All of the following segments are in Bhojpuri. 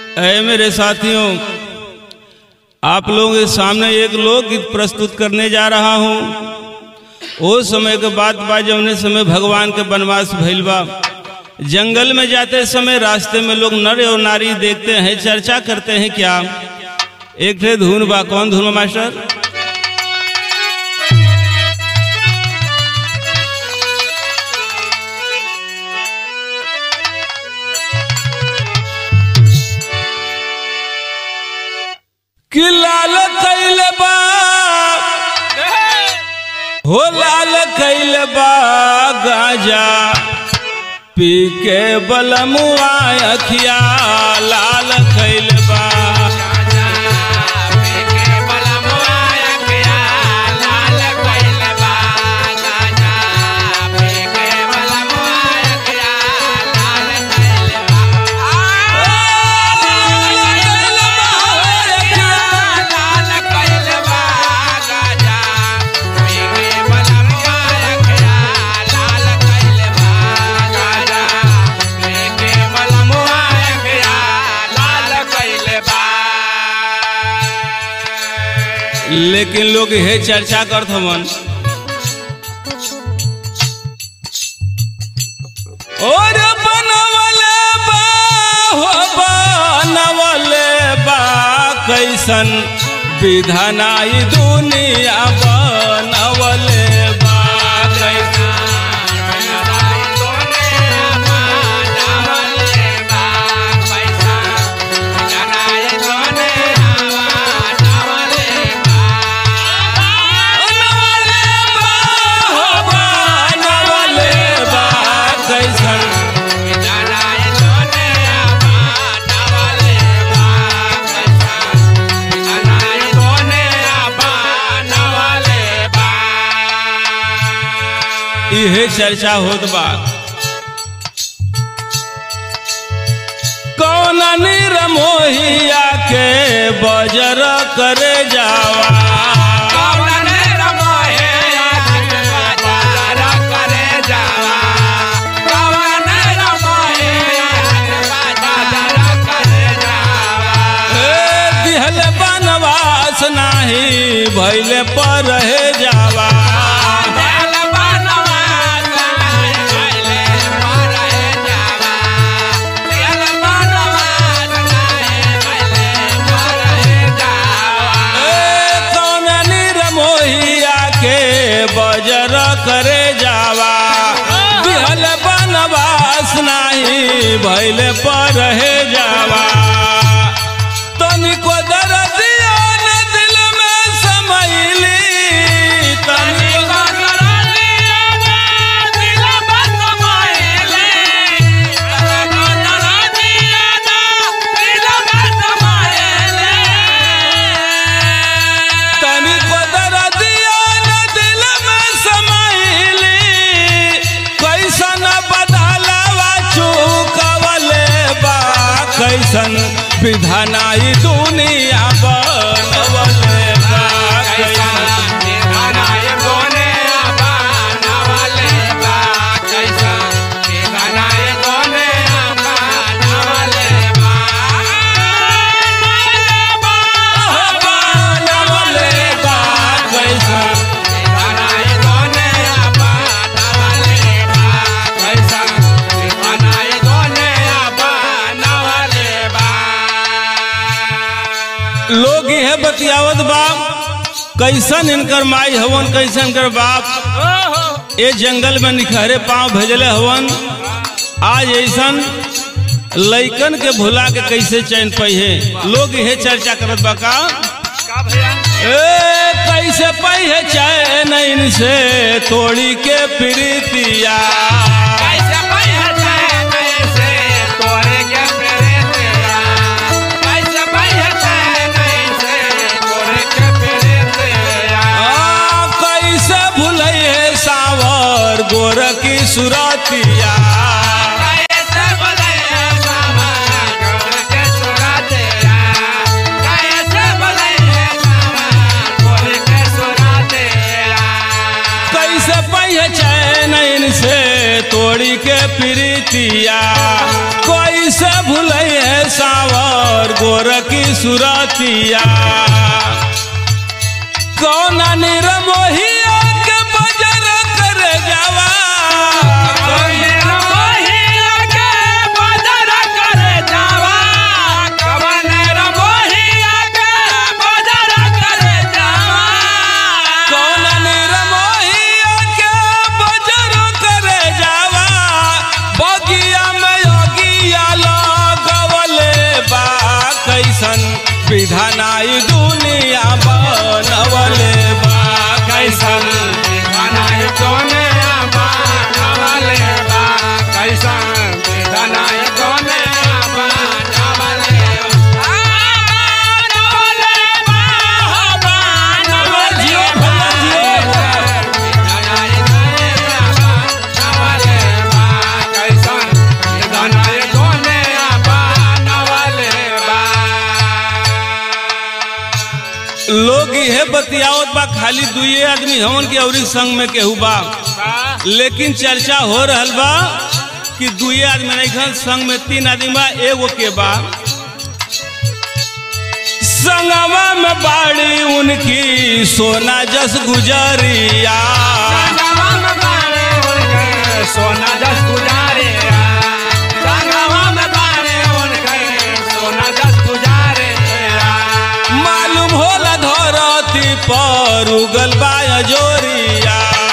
अय मेरे साथियों आप लोगों के सामने एक लोकगीत प्रस्तुत करने जा रहा हूँ वो समय के बाद बा जौने समय भगवान के वनवास भइल बा जंगल में जाते समय रास्ते में लोग नर और नारी देखते हैं चर्चा करते हैं क्या एक ठे धुन बा कौन धुन बा मास्टर कि लाल कैल बा हो लाल कैल बा गाजा पी के बलमुआ अखिया लाल कैल बा लेकिन लोग हे चर्चा करत हवन और बनवले बा हो बनवले बा कैसन विधानाई दुनिया बनवले बा कैसन बनवले बा हो बनवले बा कैसन इहे चर्चा होत बा कौन निरमोहिया के बजर करे जावा ए, दिहल बनवास नाही भैले पर रहे जावा ए, कौन निरमोहिया के बजर करे जावा दिहल बनवास नाही भैले पर रहे जावा तनिको दर्दिया न दिल में समैली तनिको तनिको दर्दिया न दिल में समैली कैसन बदलवा चुकवले बा कैसन विधानाई दुनिया बनवले बा कैसन बनवले बा कैसन लोग यह बतियावत बा कैसन इनकर माई हवन कैसन इनकर बाप ए जंगल में निखरे पांव भेजले हवन आज ऐसन लइकन के भुला के कैसे चैन पहिए लोग यह चर्चा करत बा का ए कैसे पहिए चैन इनसे तोड़ी के प्रीतिया आ, कैसे भूलैहे सावर गोर की सुरतिया कैसे पहिए चैन इनसे तोड़ी के प्रीतिया कोई कैसे भूले सावर गोर की सुरतिया कौन निरमोहिया के बजर कर जावा कौन निरमोहिया के बजर कर जावा बगिया में योगिया लगवले बा कैसन विधानाई दुनिया बनवले बा कैसन जियो भैया जियो लोग इहे बतियावत बा खाली दुए आदमी हमन के अवरी संग में केहू बा लेकिन चर्चा हो रहल बा कि दुए आदमी नहीं खन संग में तीन आदमी बा एगो के बा संगवा में बाड़ी उनकी सोना जस गुजरिया सोना दस गुजारे संगवा में बारे उनके सोना दस गुजारे मालूम होला धरती पर उगल बा जोरिया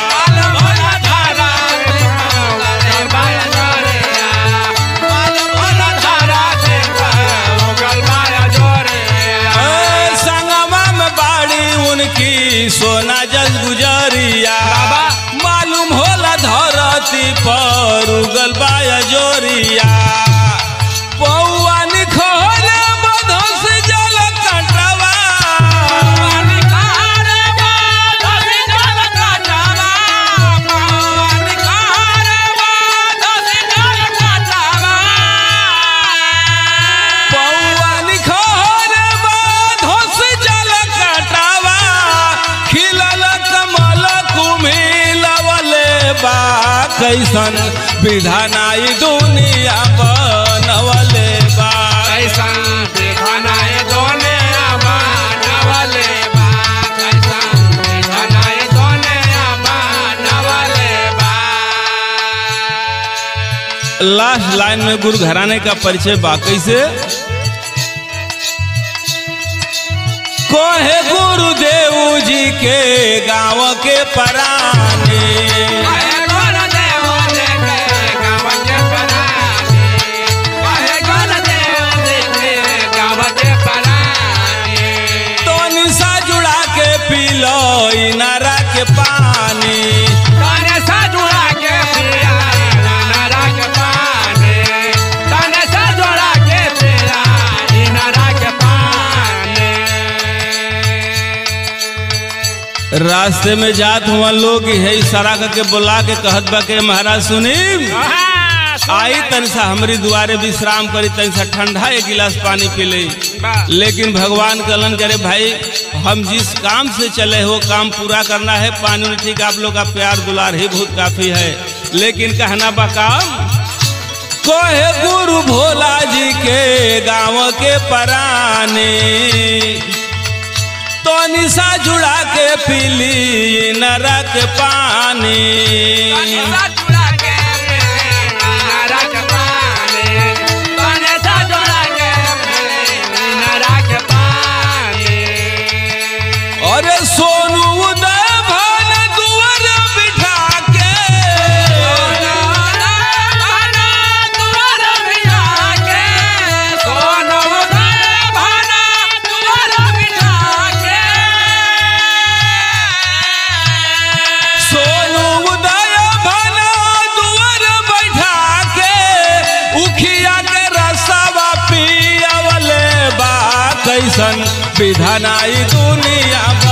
ए, संगवा में बाड़ी उनकी सोना जस गुजरिया मालूम होला धरती पर उगल बा जोरिया पौआ निखोले मधुस जल कटवा पौआ निखोले मधुस जल कटवा खिलल कमल कुमिलवले बा कैसन विधानाई दुनिया बनवले बा लास्ट लाइन में गुरु घराने का परिचय बाकी से कोहे गुरुदेव जी के गांव के पराने तो निशा जुड़ा के पी लो इनारा के पानी रास्ते में जात हुआ लोग है इशारा करके बुला के कहत बा के महाराज सुनी आई तन सा हमरी दुआरे विश्राम करी तन सा ठंडा एक गिलास पानी पी ले लेकिन भगवान कलन करे भाई हम जिस काम से चले हो काम पूरा करना है पानी में ठीक आप लोग का प्यार दुलार ही बहुत काफी है लेकिन कहना बा काम कोहे गुरु भोला जी के गांव के पराने तो निशा जुड़ा के पीली नरक पानी अरे सोनू उदय भन दुआर बिठा के सोनू उदय भन दुआर बैठा के उखिया के रसवा पियवले बा कैसन विधनाई दुनिया